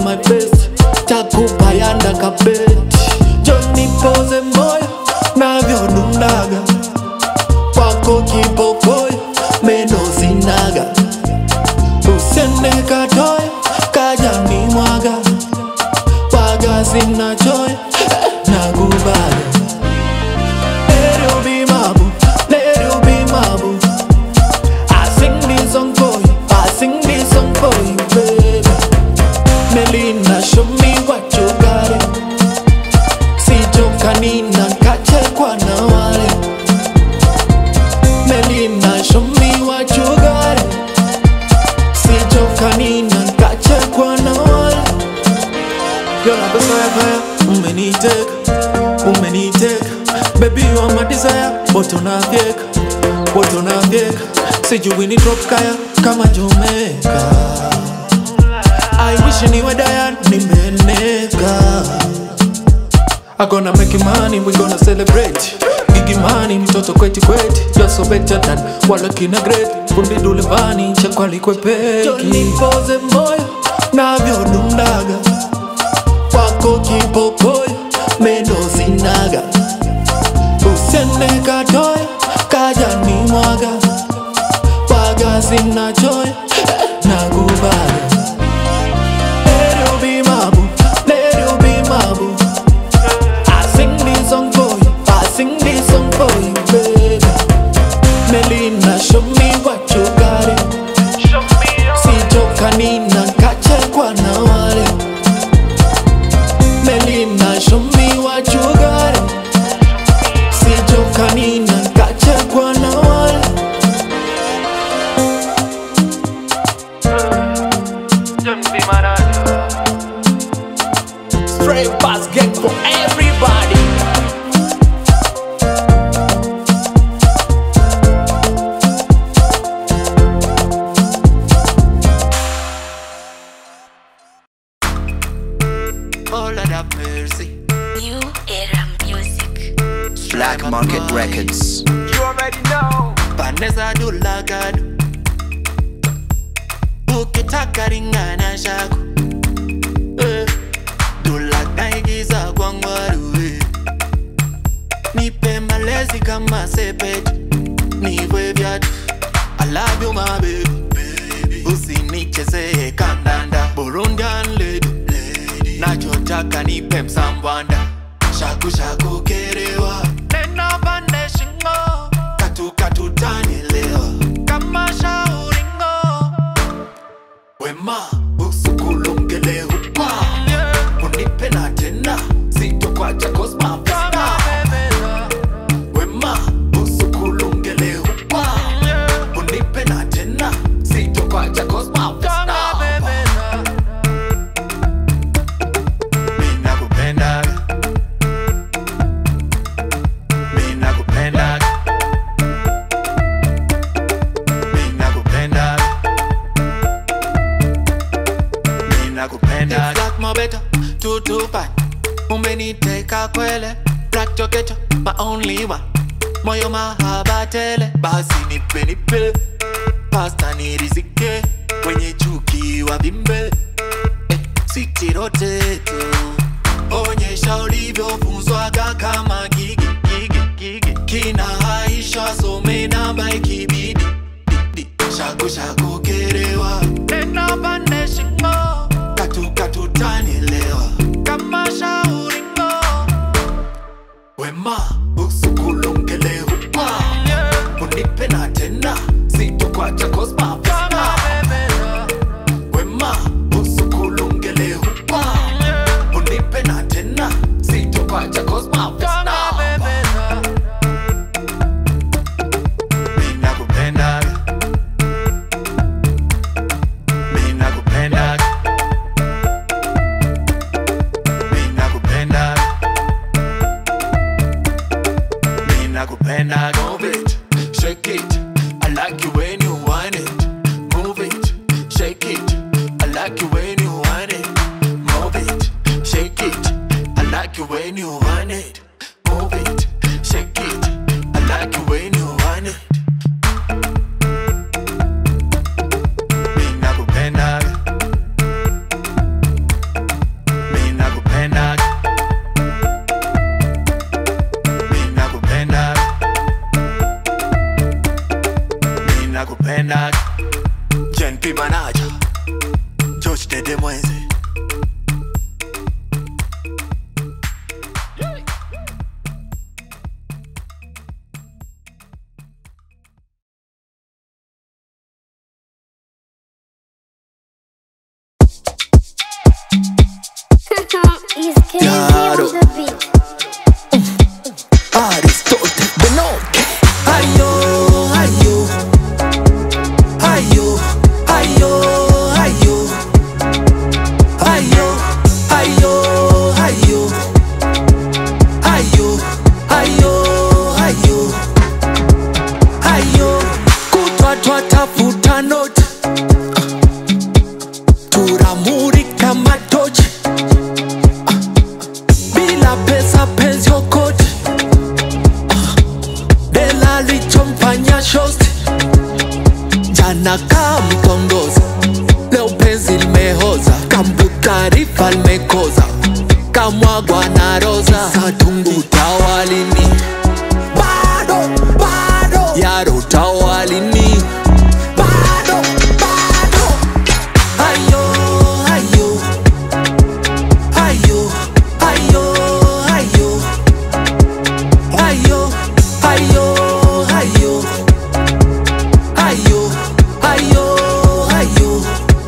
my best takupayanda kabeti joni poze moyo navyodundaga kwako kipokoyo meno zinaga usende katoyo kajani mwaga waga zinachoyo nakubaga Let you be my boo, let you be my boo. I sing this song for you, I sing this song for you, baby. Melina, show me what you got it. Sijokanina, kachekwa na wale. Melina, show me what you got it. Sijokanina, kachekwa na wale. You're like a fire, umeniteka, umeniteka Baby you are my desire, but unafyeka, but unafyeka Sijui ni drop kaya kama Jamaica I wish niwe Diane, nimeneka I gonna make you money, we gonna celebrate Gigi money, mtoto kweti kweti You're so better than wala kina great Fundi dule vani, chakwali kwe peki Johnny pose moyo, navyodundaga kwako kipokoyo meno zinaga usende katoyo kajani mwaga waga zinachoyo nakubaga Let you be my boo, let you be my boo. I sing this song for you, I sing this song for you, baby. Melina, show me what you got it. Sijokanina, kachekwa na wale. Melina, show me what you got it. Sijokanina, kachekwa na wale. Straight bass gang for everybody. Oh Lord have mercy. New Era Music. Black Market Records. You already know. Vanessa do lagado. Ukitaka ringana shako. Eh, Dula naigiza kwa ngwaru eh. Nipe malezi kama sepeti. Nivwe vyatu. I love you my baby. Usinichezee kandanda. Burundian lady. Nachotaka nipe msambwanda. Shaku shaku kerewa. Nena pande shingo. Katu katu tanielewa. Kama shauringo. Wema usukulungele hupa. Unipe na tena. Sitokwacha cosma pesa. Wema usukulungele hupa. Unipe na tena. Sitokwacha cosma pesa. Mimi nakupendaga. Mimi nakupendaga. Mimi nakupendaga. Mimi nakupendaga. It's like my better, two two five. Umeniteka kwele, black chokecho, my only one. Moyo mahaba tele, basi nipe nipe. Pasta nirizike, wenye chuki wavimbe eh, sitiroteto onyesha ulivyofunzwaga kama gigi gigi gigi kinahaisha some namba ikibidi di, di. shaku shaku kerewa nena pande shingo katu katu tanielewa kama shauringo wema usukulungele hupa unipe na tena sitokwacha cosma pesa wema usukulungele hupa unipe na tena sitokwacha cosma pesa Mimi nakupendaga. Yaro. Aristotle Benoke Ayo, ayo Ayo, ayo, ayo Ayo, ayo, ayo Ayo, ayo, ayo Ayo Kutwa twatafuta note Turamurika matochi bila pesa penzi okote Bela lichomfanya shosti jana kamtongoza leo penzi limehoza kambu taarifa limekoza kamwagwa na roza satungu tawalini bado bado yaro tawalini bado bado ayo ayo ayo ayo ayo ayo ayo ayo ayo ayo ayo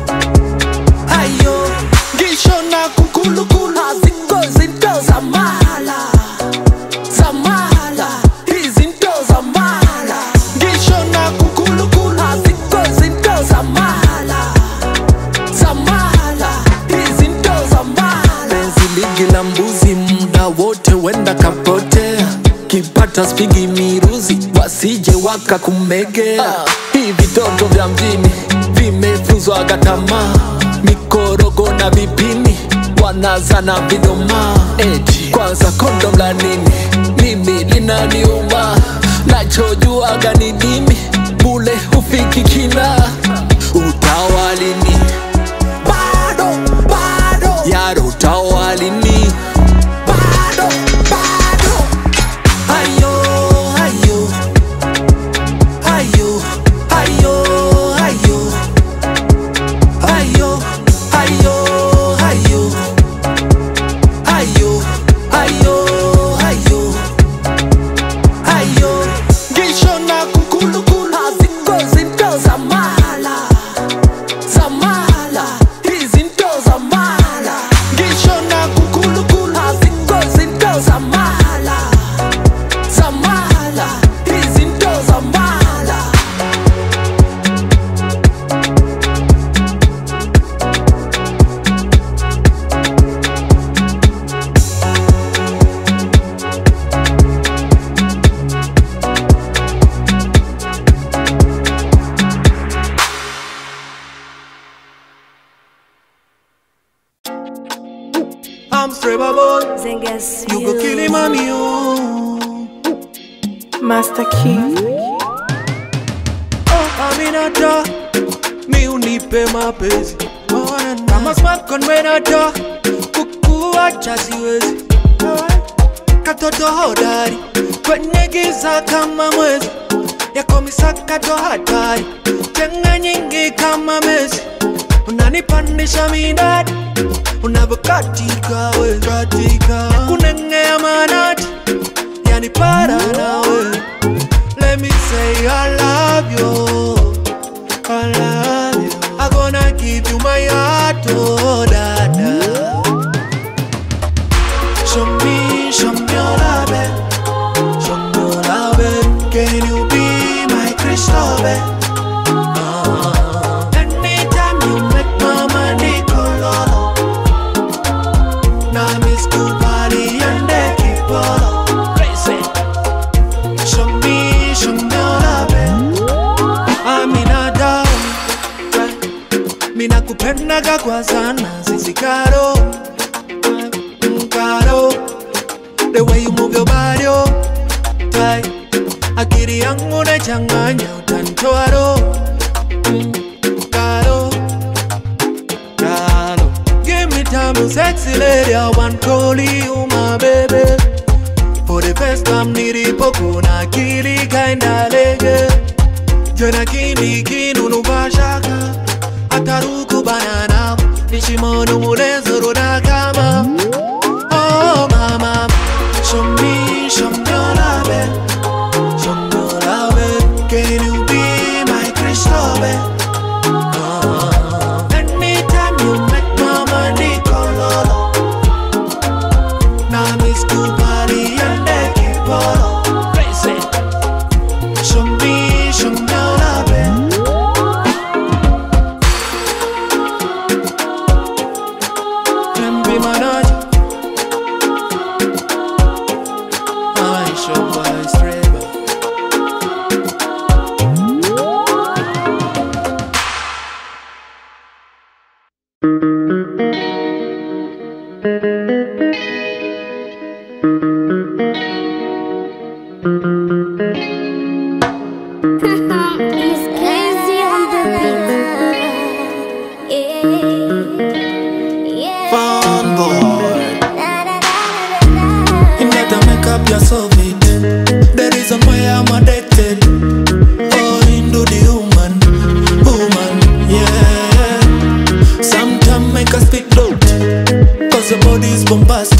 ayo ngisho na kukulukulu aziko zinto zamala zamala izinto zamala ngisho na kukulukulu aziko zinto zamala zamala izinto zamala penzi ligi la mbuzi muda wote wenda kapotea kipata spigi miruzi wasije wakakumegea hii vitoto vya mjini vimefuzwaga tamaa mikorogo na vipini wanazana vidoma eti kwanza kondom la nini mimi linaniuma nachojuaga ni dimi bule hufiki kina utawalini bado bado yaro utawalini bado bado ayo ayo ayo ayo ayo ayo ayo ayo ayo ayo ayo ayo ngisho na kukulukulu aziko zinto zamala zamala izinto zamala ngisho na kukulukulu aziko zinto zamala zamala izinto zamala I'm straight boy. Zengas You go kill him, mommy, you. Master Key Oh, Aminata, mi unipe mapenzi kama smartphone menata kukuacha siwezi katoto hodari kwenye giza kama mwezi yako misakato hatari chenga nyingi kama mezi unanipandisha midadi unavyokatika we katika kunengea manati yani para nawe Let me say I love you. I love you. I'm gonna give you my heart, oh, dada. Show me, show me your love, eh. show me your love. eh. Can you be my crystal, eh? Ah. Anytime you make my money color, now miss Kubali and they keep all crazy. Show me, show me your love, eh. Amina down Mina kupendaga kwa sana Sisi karo Mm, Karo The way you move your body oh Tai Akili yangu nachanganya utanitoa roho Mm, Karo Karo Give me time you sexy lady I want call you my baby For the first time nilipokuna akili kaenda lege Jona kindi kinunu bashaka Ataruku banana Nishimono mulezo roda kama Oh mama Show me, show me your love eh. Show me your love eh. Can you be my crystal eh? Ah. Anytime you make my money color baby manage. I show by Streba. It's crazy on the beat. Yeah. Yeah. Fun boy. Da, da, da, da, da, You gotta make up yourself it. The reason why I'm addicted. Oh, into the human, woman, yeah. Sometimes make us speak loud. Cause the body is bombastic.